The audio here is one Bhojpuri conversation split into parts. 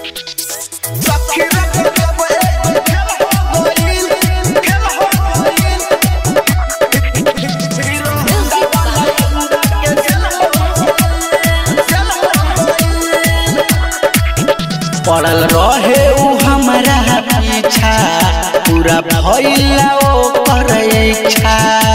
सखी रे जब एगो खेल हो गइल खेल हो गइल हीरो होंडा वाला होंडा के खेल हो गइल खेल हो गइल पड़ल रहे उ हमारा पीछा पूरा भइला ओकर इच्छा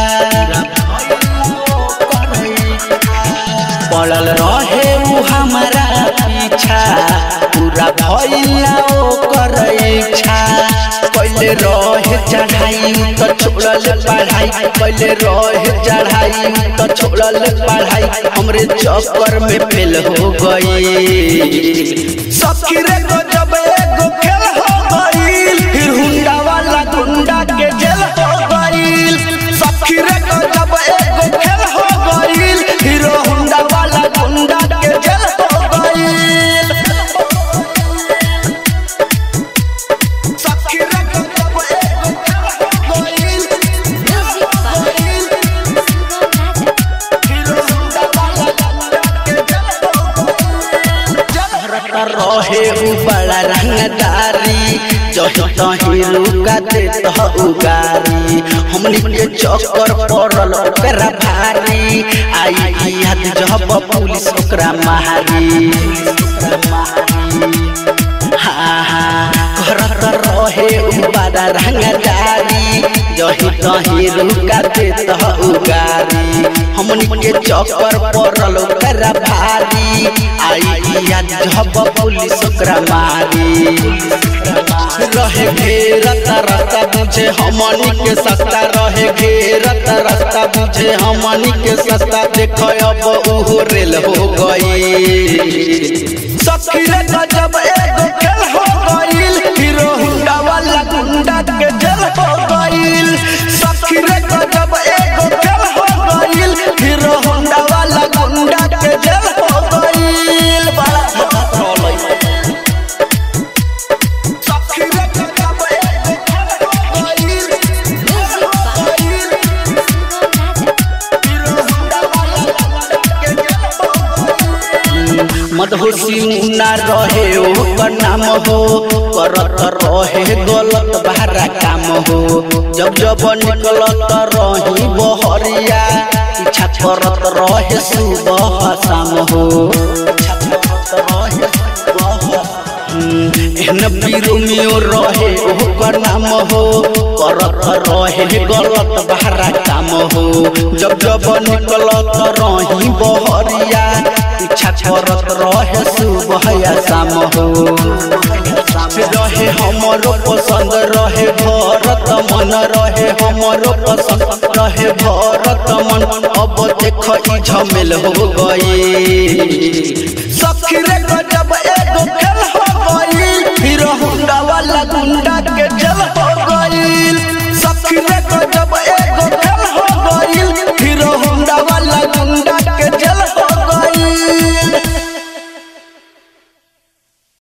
पड़ल रहे उ हमारा पीछा पूरा भइला ओकर इच्छा पहले रहे चढ़ाई तो छोड़ल पढ़ाई पहले रहे चढ़ाई तो छोड़ल पढ़ाई हमरे चक्कर में फेल हो गई सखी रे जब एगो खेल हो गइल फिर हुंडा वाला गुंडा के जेल हो गइल सखी रे जब एगो खेल हो गइल हीरो हुंडा वाला गुंडा के जेल हो गइल सखी रे जब एगो खेल हो गइल हीरो हुंडा वाला गुंडा के जेल हो गइल रहे उ बड़ा रंगदारी जही तही रुका देत ह उगारी हमनी के चक्कर पड़ल ओकरा भारी आई याद जब पुलिस ओकरा मारी हाँ हाँ करत रहे उ बड़ा रंगदारी जही तही रुका देत ह उगारी हमनी के चक्कर पड़ल ओकरा भारी आई याद जब पुलिस ओकरा मारी रहे घेरत रास्ता बुझे हमनी के सस्ता रहे घेरत रास्ता बुझे हमनी के सस्ता देख अब उहो रेल हो गई सखी रे जब एगो खेल हो गइल हीरो हुंडा वाला गुंडा के जेल हो गइल सखी रे जब एगो खेल हो गइल हीरो हुंडा वाला गुंडा के जेल हो गइल बड़ा धोलै सखी रे जब एगो खेल हो गइल खेल हो गइल हीरो हुंडा वाला गुंडा के जेल हो गइल मधुसी मुन्ना रहे ओकर नाम हो करत रहे गलत बाहरा काम हो जब जब निकलत रही बहरिया पीछा करत रहे सुबह शाम हो एहन बिरोमियो रहे ओकर नाम हो करत रहे गलत बाहरा काम हो जब जब निकलत रही बहरिया पीछा करत रहे सुबह या शाम हो रहे हमरो पसंद रहे भरत मन रहे हमरो पसंद रहे भरत मन अब देख ई झमेल हो गई सखी रे